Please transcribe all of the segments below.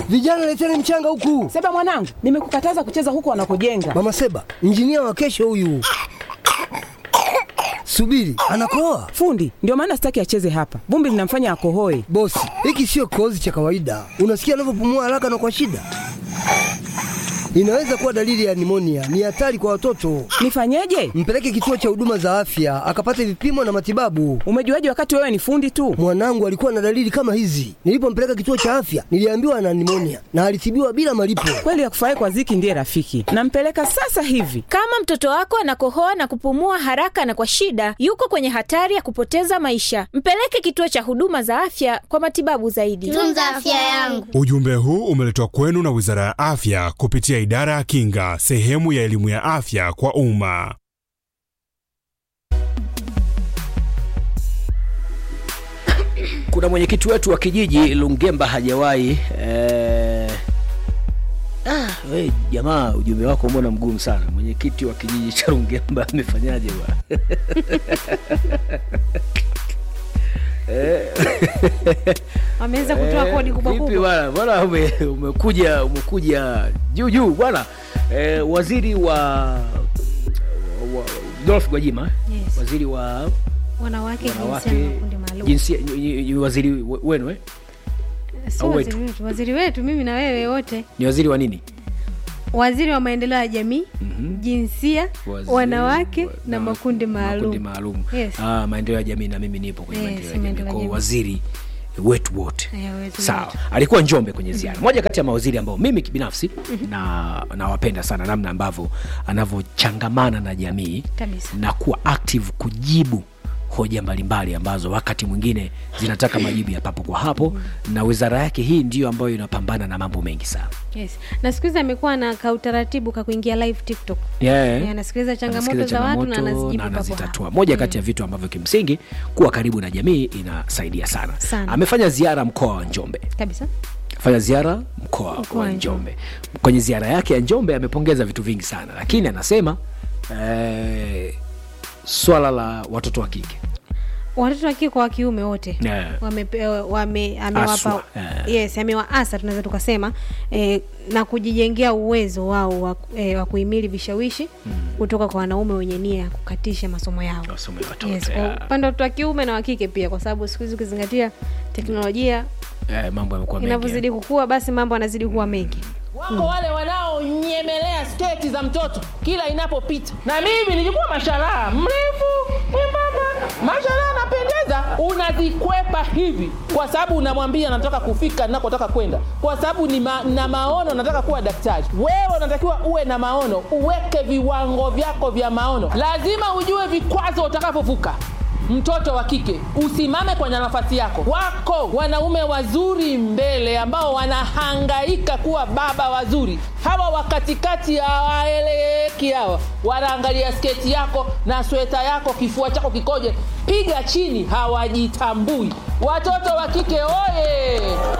Vijana leteni mchanga huku. Seba mwanangu, nimekukataza kucheza huko wanakojenga. Mama Seba, injinia wa kesho huyu. Subiri, anakoa. Fundi, ndio maana sitaki acheze hapa. Vumbi linamfanya akohoe. Bosi, hiki sio kikohozi cha kawaida. Unasikia anavyopumua haraka na kwa shida. Inaweza kuwa dalili ya nimonia. Ni hatari kwa watoto. Nifanyeje? Mpeleke kituo cha huduma za afya akapate vipimo na matibabu. Umejuaje wakati wewe ni fundi tu? Mwanangu alikuwa na dalili kama hizi. Nilipompeleka kituo cha afya, niliambiwa ana nimonia na alitibiwa bila malipo. Kweli ya kufurahi kwa Ziki ndiye rafiki. Nampeleka sasa hivi. Kama mtoto wako anakohoa na kupumua haraka na kwa shida, yuko kwenye hatari ya kupoteza maisha. Mpeleke kituo cha huduma za afya kwa matibabu zaidi. Tunza afya yangu. Ujumbe huu umeletwa kwenu na Wizara ya Afya kupitia Idara ya Kinga, sehemu ya elimu ya afya kwa umma. Kuna mwenyekiti wetu wa kijiji Lungemba hajawahi eh... Ah, we, jamaa ujumbe wako mbona mgumu sana. Mwenyekiti wa kijiji cha Lungemba amefanyaje bwana? Wameweza kutoa kodi kubwa Vipi kubwa. bwana? Bwana ume, umekuja umekuja juu juu bwana. Eh, waziri wa, wa Dolph Gwajima Yes. waziri wa Wanawake, jinsia wanawake na makundi maalum. jinsia ni- ni waziri we- wenu eh? Sio au waziri wetu? wetu, waziri wetu mimi na wewe wote. Ni waziri wa nini? Waziri wa maendeleo ya jamii, jinsia, Waziri wanawake wa- na na makundi makundi maalum. maalum. Yes. Ah, maendeleo ya jamii na mimi nipo kwenye Yes, maendeleo ya jamii. maendeleo ya Kwa jamii. waziri wetu wote. Eh, wetu Sawa. wote. Alikuwa Njombe kwenye ziara. Moja kati ya mawaziri ambao mimi kibinafsi na nawapenda sana namna ambavyo anavyochangamana na jamii Kabisa. na kuwa active kujibu hoja mbalimbali ambazo wakati mwingine zinataka majibu ya papo kwa hapo na wizara yake hii ndiyo ambayo inapambana na mambo mengi sana. Yes. Na siku hizi amekuwa na kautaratibu ka kuingia live TikTok. Yeah. Yeah, anasikiliza changamoto Anasikiliza za watu na changamoto anazijibu na papo anazitatua. hapo. Moja kati ya vitu ambavyo kimsingi kuwa karibu na jamii inasaidia sana. Sana. Amefanya ziara mkoa wa Njombe, Kabisa. fanya ziara mkoa Mkoa wa wa Njombe. Kwenye ziara yake ya Njombe amepongeza vitu vingi sana, lakini anasema eh, swala la watoto wa kike Watoto wa kike kwa wa kiume wote. Yeah. Wamepewa wame amewapa Aswa, yeah. yes, amewaasa tunaweza tukasema eh, na kujijengea uwezo wao wa, eh, wa kuhimili vishawishi kutoka kwa wanaume wenye nia ya kukatisha masomo yao. Masomo ya watoto, Yes, yeah. kwa upande wa watoto wa kiume na wa kike pia, kwa sababu siku hizi ukizingatia teknolojia eh, mambo yamekuwa mengi. inavyozidi kukua, basi mambo yanazidi kuwa mengi. wako wale wanaonyemelea sketi za mtoto kila inapopita na mimi nilikuwa masharaha mrefu mwembamba masharaha anapendeza unazikwepa hivi kwa sababu unamwambia nataka kufika nakotaka kwenda kwa sababu ni ma, na maono nataka kuwa daktari wewe unatakiwa uwe na maono uweke viwango vyako vya maono lazima ujue vikwazo utakavyovuka mtoto wa kike usimame kwenye nafasi yako wako wanaume wazuri mbele ambao wanahangaika kuwa baba wazuri hawa wa katikati hawaeleweki hawa wanaangalia sketi yako na sweta yako kifua chako kikoje piga chini hawajitambui watoto wa kike oye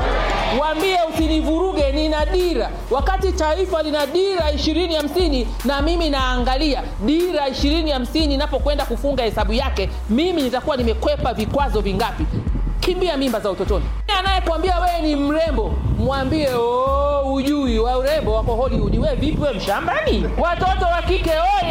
waambie usinivuruge nina dira wakati taifa lina dira ishirini hamsini na mimi naangalia dira ishirini hamsini inapokwenda kufunga hesabu yake mimi nitakuwa nimekwepa vikwazo vingapi kimbia mimba za utotoni anayekwambia wewe ni mrembo mwambie "Oh, ujui wa urembo wako hollywood we vipi we mshambani watoto wa kike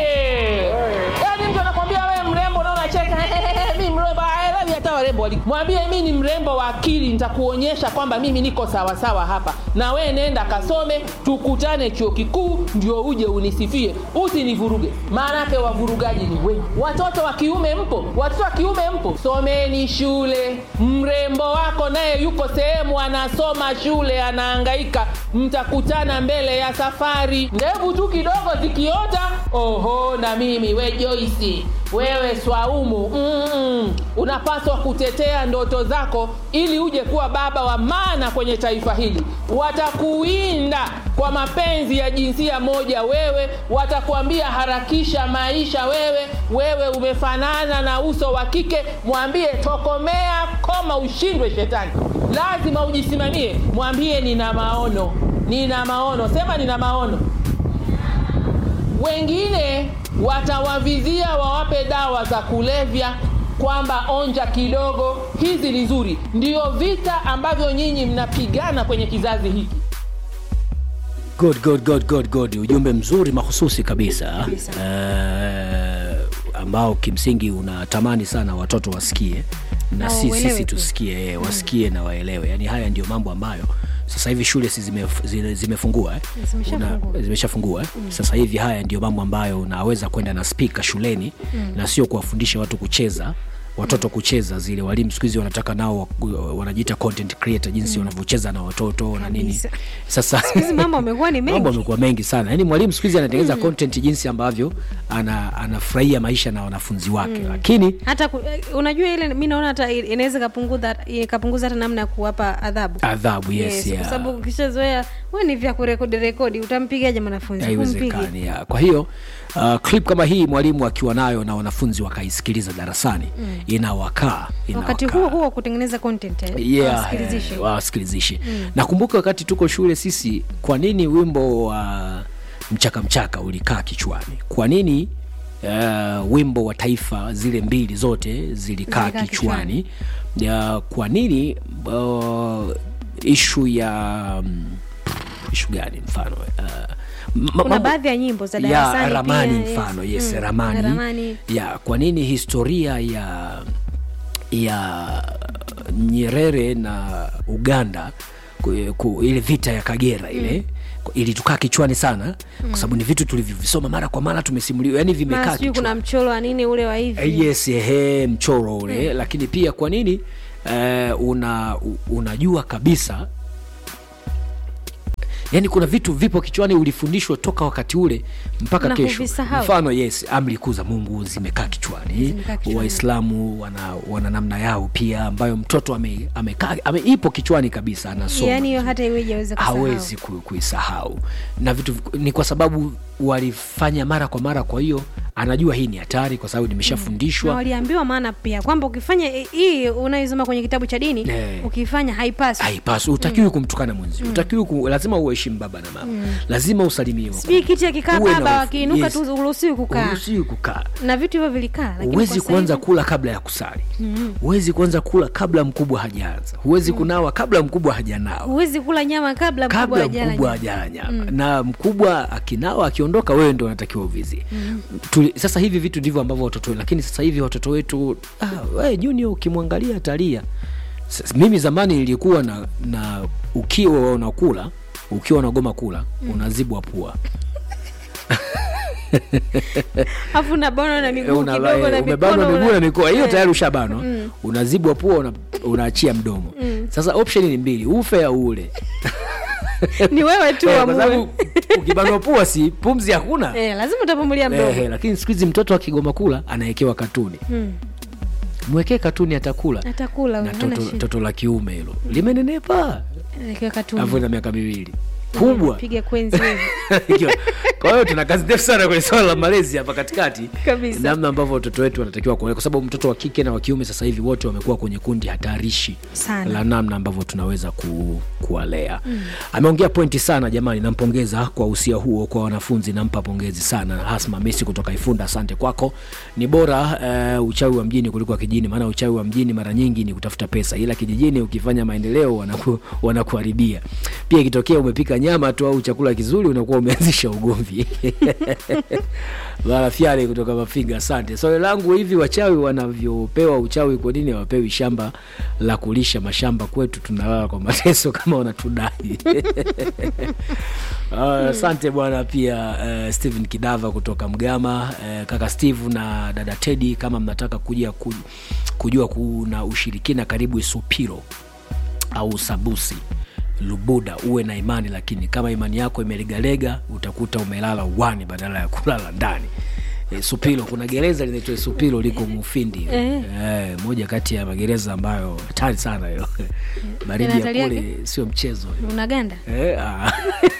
oye yaani mtu anakwambia wewe mrembo na unacheka mi mrembo aelewi hata warembo wali mwambie mi ni mrembo wa akili nitakuonyesha kwamba mimi niko sawasawa hapa na we nenda kasome tukutane chuo kikuu ndio uje unisifie usinivuruge maanake wavurugaji ni wengi watoto wa kiume mpo watoto wa kiume mpo someni shule mrembo wako naye yuko sehemu anasoma shule anaangaika mtakutana mbele ya safari ndevu tu kidogo zikiota oho na mimi we joisi wewe swaumu mm-mm. unapaswa kutetea ndoto zako ili uje kuwa baba wa maana kwenye taifa hili watakuinda kwa mapenzi ya jinsia moja wewe watakuambia harakisha maisha wewe wewe umefanana na uso wa kike mwambie tokomea koma ushindwe shetani lazima ujisimamie mwambie nina maono nina maono sema nina maono wengine watawavizia wawape dawa za kulevya kwamba onja kidogo hizi ni nzuri ndio vita ambavyo nyinyi mnapigana kwenye kizazi hiki good, good, good, good, good. ujumbe mzuri mahususi kabisa uh, ambao kimsingi unatamani sana watoto wasikie na Na si, wauelewe sisi pia. tusikie eh, wasikie na waelewe yaani haya ndio mambo ambayo sasa hivi shule si zimef- zile- zimefungua eh? Zimeshafungua. Una- zimeshafungua eh? sasa hivi haya ndio mambo ambayo unaweza kwenda na spika shuleni na sio kuwafundisha watu kucheza watoto kucheza zile walimu siku hizi wanataka nao wa- wanajiita content creator jinsi wanavyocheza na watoto na nini Kabisa. sasa hizi mambo amekuwa ni mambo mengi amekuwa mengi sana yaani mwalimu siku hizi anatengeneza content jinsi ambavyo ana, anafurahia maisha na wanafunzi wake lakini hata ku, eh, unajua ile mi naona hata i- inaweza ikapunguza ikapunguza hata namna ya kuwapa adhabu adhabu yes, kwa yeah. sababu ukishazoea we ni vya kurekodi rekodi utampigaje mwanafunzi Humpigi. haiwezekani ya. kwa hiyo uh, clip kama hii mwalimu akiwa nayo na wanafunzi wakaisikiliza darasani mm. inawakaa wakati inawakaa. huo huo kutengeneza content eh, yeah, wasikilizishe. eh, wasikilizishe nakumbuka wakati tuko shule sisi kwa nini wimbo wa mchaka mchaka ulikaa kichwani kwa nini uh, wimbo wa taifa zile mbili zote zilikaa Zilikaa kichwani uh, kwa nini uh, ishu ya um, ishu gani mfano uh, ma- kuna mambo- baadhi ya nyimbo za ya darasani ramani pia, mfano yes, Mm, ramani, ramani ya kwa nini historia ya ya nyerere na uganda ku, ku, ile vita ya kagera ile mm. ilitukaa kichwani sana kwa sababu ni vitu tulivyovisoma mara kwa mara tumesimuliwa yani vimekaa mara sijui kuna kichwani mchoro wa nini ule wa hivi Eh, yes ehe mchoro ule mm. lakini pia kwa nini eh, una u- unajua kabisa yaani kuna vitu vipo kichwani ulifundishwa toka wakati ule mpaka Na kesho huvisahau. mfano yes amri kuu za mungu zimekaa kichwani Zimekaa kichwani. waislamu wana, wana namna yao pia ambayo mtoto ame, amekaa ame, ipo kichwani kabisa anasoma yaani hiyo hata iweje aweze kusahau hawezi ku- kuisahau na vitu ni kwa sababu walifanya mara kwa mara kwa hiyo anajua hii ni hatari kwa sababu na nimeshafundishwa waliambiwa maana pia kwamba ukifanya hii unaisoma kwenye kitabu cha dini Eh. ukifanya haipaswi haipaswi utakiwi kumtukana mwenzi utakiwi ku, lazima uheshimu baba na mama lazima usalimie sijui kiti akikaa Uwe na baba uf- wakiinuka yes. tu uruhusiwi kukaa uruhusiwi kukaa na vitu hivyo vilikaa lakini huwezi kwa sasa kuanza hivi- kula kabla ya kusali huwezi kuanza kula kabla mkubwa hajaanza huwezi kunawa kabla mkubwa hajanawa huwezi kula nyama kabla mkubwa kabla hajala mkubwa nyama. hajala nyama na mkubwa akinawa akiondoka wewe ndo unatakiwa uvizie Tuli- sasa hivi vitu ndivyo ambavyo watoto wetu lakini sasa hivi watoto wetu ah, we, junior ukimwangalia atalia Sasa, mimi zamani nilikuwa na, na ukiwa unakula ukiwa unagoma kula unazibwa pua afu unabanwa na miguu Una- kidogo na umebanwa mikono miguu na una- mikoa hiyo Eh. tayari ushabanwa unazibwa pua una, unaachia mdomo sasa option ni mbili ufe au ule ni wewe tu Eh, kwa amue. sababu ukibanwa pua si pumzi hakuna eh, lazima utapumulia mdomo Ehe, lakini siku hizi mtoto akigoma kula anawekewa katuni Mm. mwekee katuni atakula atakula na huyo, hana toto, shida. toto la kiume hilo limenenepa Anawekewa katuni. avu na miaka miwili kubwa piga kwenzi hivi. Ikiwa- kwa hiyo tuna kazi ndefu sana kwenye swala la malezi hapa katikati Kabisa. namna ambavyo watoto wetu wanatakiwa kuona kwa sababu mtoto wa kike na wa kiume sasa hivi wote wamekuwa kwenye kundi hatarishi Sana. la namna ambavyo tunaweza ku, kuwalea mm. ameongea pointi sana jamani nampongeza kwa usia huo kwa wanafunzi nampa pongezi sana hasma mesi kutoka ifunda asante kwako ni bora uh, uchawi wa mjini kuliko wa kijini maana uchawi wa mjini mara nyingi ni kutafuta pesa ila kijijini ukifanya maendeleo wanaku, wanakuharibia pia ikitokea umepika nyama tu au chakula kizuri unakuwa umeanzisha ugomvi Marafyale kutoka Mafinga, asante. Swali langu hivi, wachawi wanavyopewa uchawi, kwa nini hawapewi shamba la kulisha mashamba? Kwetu tunalala kwa mateso kama wanatudai. Ah, Asante bwana. Pia uh, Steven Kidava kutoka Mgama, uh, kaka Steve na dada Teddy, kama mnataka kuja ku, kujua kuna ushirikina, karibu Isupiro au Sabusi Lubuda, uwe na imani, lakini kama imani yako imelegalega utakuta umelala uwani badala ya kulala ndani. E, Supilo, kuna gereza linaitwa Supilo liko Mufindi Eh. e, moja kati ya magereza ambayo hatari sana hiyo baridi ya hatari kule yake? sio mchezo unaganda Eh, ah.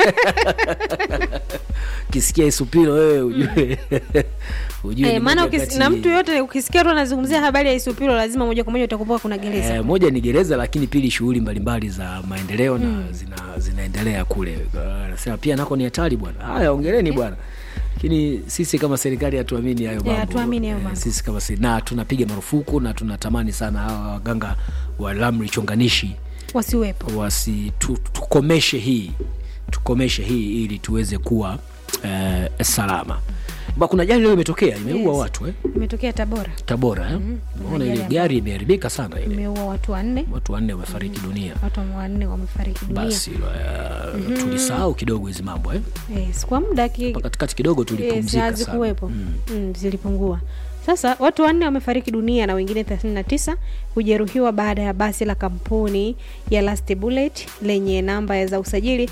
kisikia Isupilo wewe ujue ujue Eh, ni maana moja ukis- kati- na mtu yoyote ukisikia tu anazungumzia habari ya isupilo lazima moja kwa moja utakumbuka kuna gereza Eh, moja ni gereza lakini pili shughuli mbalimbali za maendeleo na zina, zinaendelea kule Ah, anasema pia nako ni hatari bwana haya ongeleni bwana lakini sisi kama serikali hatuamini hayo mambo hatuamini hayo Eh, mambo. sisi kama se- na tunapiga marufuku na tunatamani sana hawa waganga wa lamri chonganishi wasiwepo wasi tu, tukomeshe hii tukomeshe hii ili tuweze kuwa eh, salama ba kuna jali leo imetokea imeua Yes. watu eh? imetokea tabora tabora eh? Unaona ile ajali gari imeharibika sana ile imeua watu wanne watu wanne wamefariki dunia watu wanne wamefariki dunia basi uh, tulisahau kidogo hizi mambo eh? yes, kwa muda ki- Hapa katikati kidogo yes, tulipumzika sana hazikuwepo mm, zilipungua sasa watu wanne wamefariki dunia na wengine 39 kujeruhiwa baada ya basi la kampuni ya Last Bullet lenye namba za usajili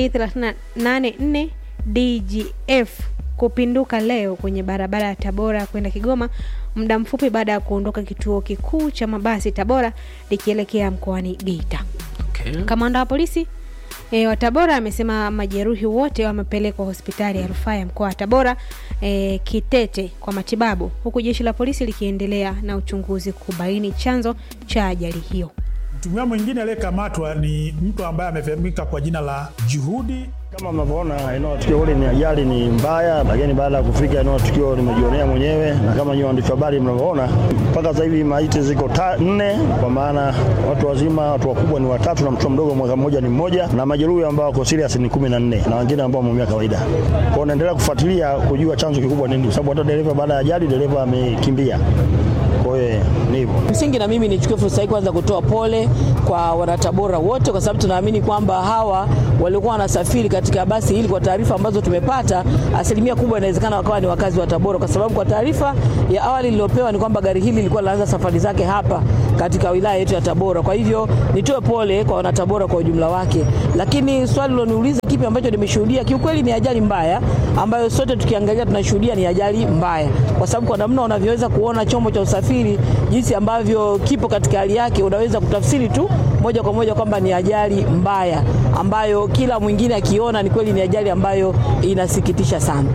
T384 DGF kupinduka leo kwenye barabara ya Tabora kwenda Kigoma muda mfupi baada ya kuondoka kituo kikuu cha mabasi Tabora likielekea mkoani Geita. okay. Kamanda wa polisi e, wa Tabora amesema majeruhi wote wamepelekwa hospitali ya rufaa ya mkoa wa Tabora e, Kitete kwa matibabu, huku jeshi la polisi likiendelea na uchunguzi kubaini chanzo cha ajali hiyo. Mtumiwa mwingine aliyekamatwa ni mtu ambaye amefahamika kwa jina la Juhudi. Kama mnavyoona eneo la tukio hili ni ajali ni mbaya, lakini baada ya kufika eneo la tukio nimejionea mwenyewe, na kama nyinyi waandishi wa habari mnavyoona, mpaka sasa hivi maiti ziko ta- nne, kwa maana watu wazima, watu wakubwa ni watatu na mtoto mdogo mwaka mmoja ni mmoja, na majeruhi ambao wako serious ni kumi na nne na wengine ambao wameumia kawaida. Kwa hiyo naendelea kufuatilia kujua chanzo kikubwa nini, kwa sababu hata dereva baada ya ajali dereva amekimbia. Kwa hiyo ni hivyo. Msingi na mimi nichukue fursa hii kwanza kutoa pole kwa wanatabora wote, kwa sababu tunaamini kwamba hawa walikuwa wanasafiri katika basi hili. Kwa taarifa ambazo tumepata, asilimia kubwa inawezekana wakawa ni wakazi wa Tabora, kwa sababu kwa taarifa ya awali iliyopewa ni kwamba gari hili lilikuwa linaanza safari zake hapa katika wilaya yetu ya Tabora. Kwa hivyo nitoe pole kwa wanatabora kwa ujumla wake, lakini swali liloniuliza kipi ambacho nimeshuhudia, kiukweli ni ajali mbaya ambayo sote tukiangalia tunashuhudia ni ajali mbaya, kwa sababu kwa namna unavyoweza kuona chombo cha usafiri jinsi ambavyo kipo katika hali yake, unaweza kutafsiri tu moja kwa moja kwamba ni ajali mbaya ambayo kila mwingine akiona ni kweli ni ajali ambayo inasikitisha sana.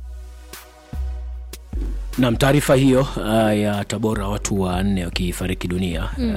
Nam, taarifa hiyo uh, ya Tabora watu wanne wakifariki dunia mm.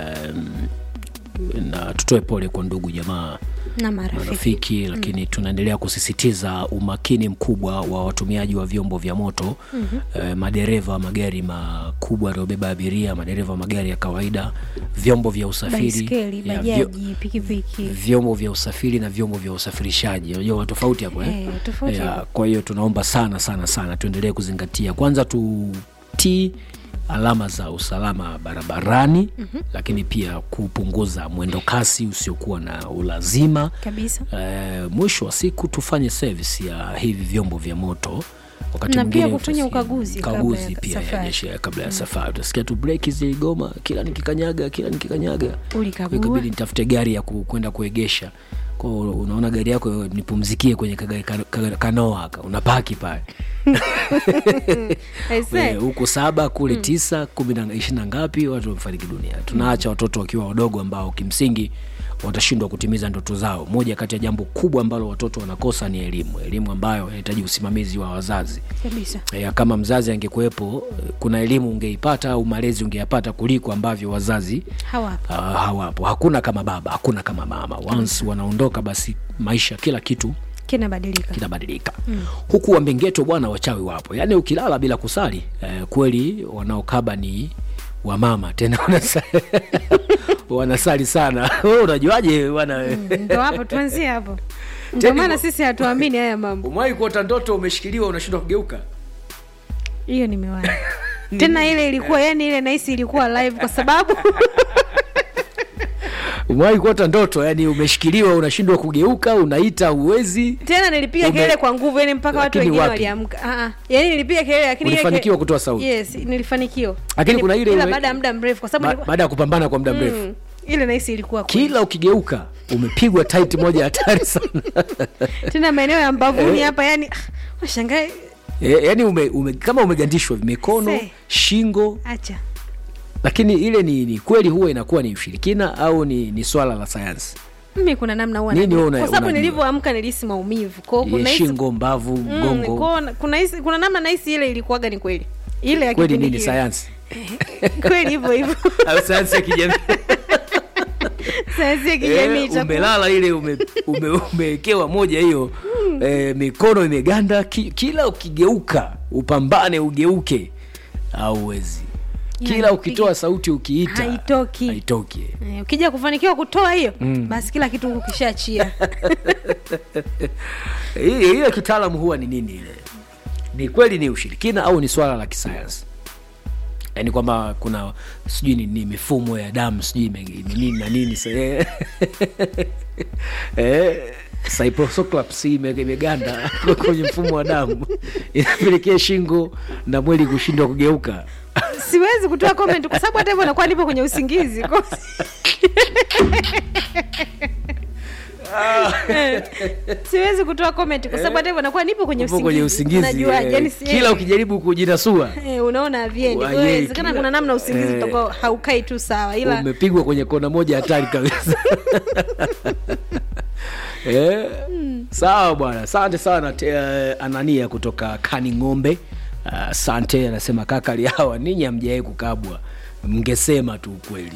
na tutoe pole kwa ndugu jamaa Na marafiki marafiki lakini tunaendelea kusisitiza umakini mkubwa wa watumiaji wa vyombo vya moto mm-hmm. eh, madereva wa magari makubwa yanayobeba abiria madereva wa magari ya kawaida vyombo vya usafiri baiskeli, ya, vyo, bajaji, pikipiki. vyombo vya usafiri na vyombo vya usafirishaji unajua tofauti hapo eh? Eh, tofauti Ya, hapo. kwa hiyo tunaomba sana sana sana tuendelee kuzingatia kwanza tutii alama za usalama barabarani mm-hmm. lakini pia kupunguza mwendo kasi usiokuwa na ulazima Kabisa. Eh, mwisho wa siku tufanye service ya hivi vyombo vya moto wakati Na mwingine pia kufanya utasikia- ukaguzi kabla ukaguzi ya pia ya safari. jeshi ya kabla ya safari utasikia tu breki ziligoma kila nikikanyaga kila nikikanyaga Ulikagua. ikabidi nitafute gari ya ku- kwenda kuegesha kwa hiyo unaona gari yako nipumzikie kwenye kagari ka- ka- kanoa ka unapaki pale Aise. Eh, huku saba kule tisa kumi na ishiri na ngapi watu wamefariki dunia tunaacha watoto wakiwa wadogo ambao kimsingi watashindwa kutimiza ndoto zao moja kati ya jambo kubwa ambalo watoto wanakosa ni elimu elimu ambayo inahitaji usimamizi wa wazazi Kabisa. ya kama mzazi angekuwepo eh, kuna elimu ungeipata au malezi ungeyapata kuliko ambavyo wazazi Hawapo. uh, hawapo hakuna kama baba hakuna kama mama once wanaondoka basi maisha kila kitu Kinabadilika. kinabadilika mm. huku wambengeto bwana wachawi wapo yaani ukilala bila kusali eh, kweli wanaokaba ni wamama tena wanasali, wanasali sana Wewe unajuaje bwana mm. Ndo hapo tuanzie hapo. Ndio Tena maana hivyo- sisi hatuamini haya mambo. umewahi kuota ndoto umeshikiliwa unashindwa kugeuka Hiyo nimewahi. Tena ile ilikuwa yani ile nahisi ilikuwa live kwa sababu umewahi kuota ndoto yani umeshikiliwa unashindwa kugeuka unaita uwezi tena nilipiga Ume- kelele kwa nguvu yani mpaka watu Lakini wengine wapi? waliamka. Ah ah. Yani nilipiga kelele lakini ile Ulifanikiwa ke- kutoa sauti? Yes, nilifanikiwa. Lakini kuna ile ila ume- baada ya muda mrefu kwa sababu ba- nilikuwa- baada ya kupambana kwa muda mrefu Mm. ile nahisi ilikuwa kweli. kila ukigeuka umepigwa tight moja hatari sana tena maeneo ya mbavuni hapa yani ah, washangae e, yani ume, ume, kama umegandishwa mikono Se. shingo acha lakini ile ni, ni kweli huwa inakuwa ni ushirikina au ni, ni swala la sayansi mimi kuna namna huwa Nini najua. wewe una- kwa sababu unajua? nilivyoamka nilihisi maumivu kwa hiyo Ye, kuna hisi shingo mbavu Mm, mgongo kwa hiyo kuna hisi kuna namna nahisi ile ilikuwaga ni kweli ile ya kweli kipindi nini kile. sayansi kweli hivyo hivyo au sayansi ya kijamii sayansi ya kijamii Eh, itakuwa umelala ile ume, ume, umewekewa moja hiyo eh, mikono imeganda ki, kila ukigeuka upambane ugeuke auwezi kila Yani, ukitoa sauti ukiita haitoki. haitoki Eh, ukija kufanikiwa kutoa hiyo Mm. basi kila kitu huku kishaachia Hii- hiyo kitaalamu huwa ni nini ile ni kweli ni ushirikina au ni swala la kisayansi yaani kwamba kuna sijui ni, ni mifumo ya damu sijui ime- ni nini na nini sa- eh, eh, cyprococlaps ime- imeganda kwenye mfumo wa damu inapelekea shingo na mwili kushindwa kugeuka siwezi kutoa comment kwa sababu hata hivyo nakuwa nipo kwenye usingizi Kwa- Eh, siwezi kutoa comment kwa sababu hata hivyo nakuwa nipo kwenye upo kwenye usingizi Unajuaje? eh, Yaani si- kila ukijaribu kujinasua Eh, unaona haviendi Kwa hiyo Waje, inawezekana kila- kuna namna usingizi eh. utakuwa haukai tu sawa ila umepigwa kwenye kona moja hatari kabisa eh, sawa bwana asante sana te, uh, anania kutoka kani ng'ombe asante uh, anasema kaka liawa ninyi hamjawahi kukabwa mngesema tu ukweli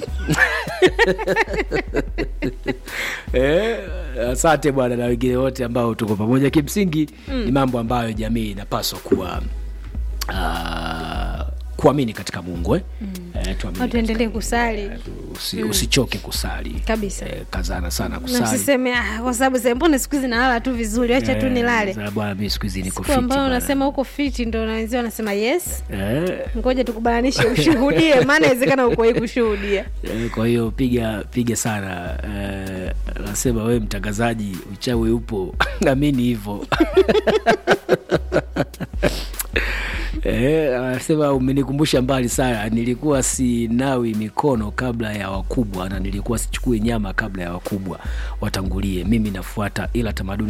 eh, asante bwana na wengine wote ambao tuko pamoja kimsingi mm. ni mambo ambayo jamii inapaswa kuwa uh, kuamini katika mungu eh? mm. eh, tuamini watu endelee kusali usi, usichoke kusali Kabisa. eh, kazana sana na kusali usiseme "Ah, kwa sababu sasa mbona siku hizi nalala tu vizuri acha tu Eh, nilale sasa bwana mi siku hizi niko siku fiti ambayo bwana. unasema huko fiti ndo na wenzio wanasema yes eh, ngoja tukubananishe ushuhudie maana inawezekana ukuwahi kushuhudia eh, kwa hiyo piga piga sana eh, nasema wewe mtangazaji uchawi upo amini hivyo Eh, anasema umenikumbusha mbali sana nilikuwa sinawi mikono kabla ya wakubwa na nilikuwa sichukui nyama kabla ya wakubwa watangulie mimi nafuata ila tamaduni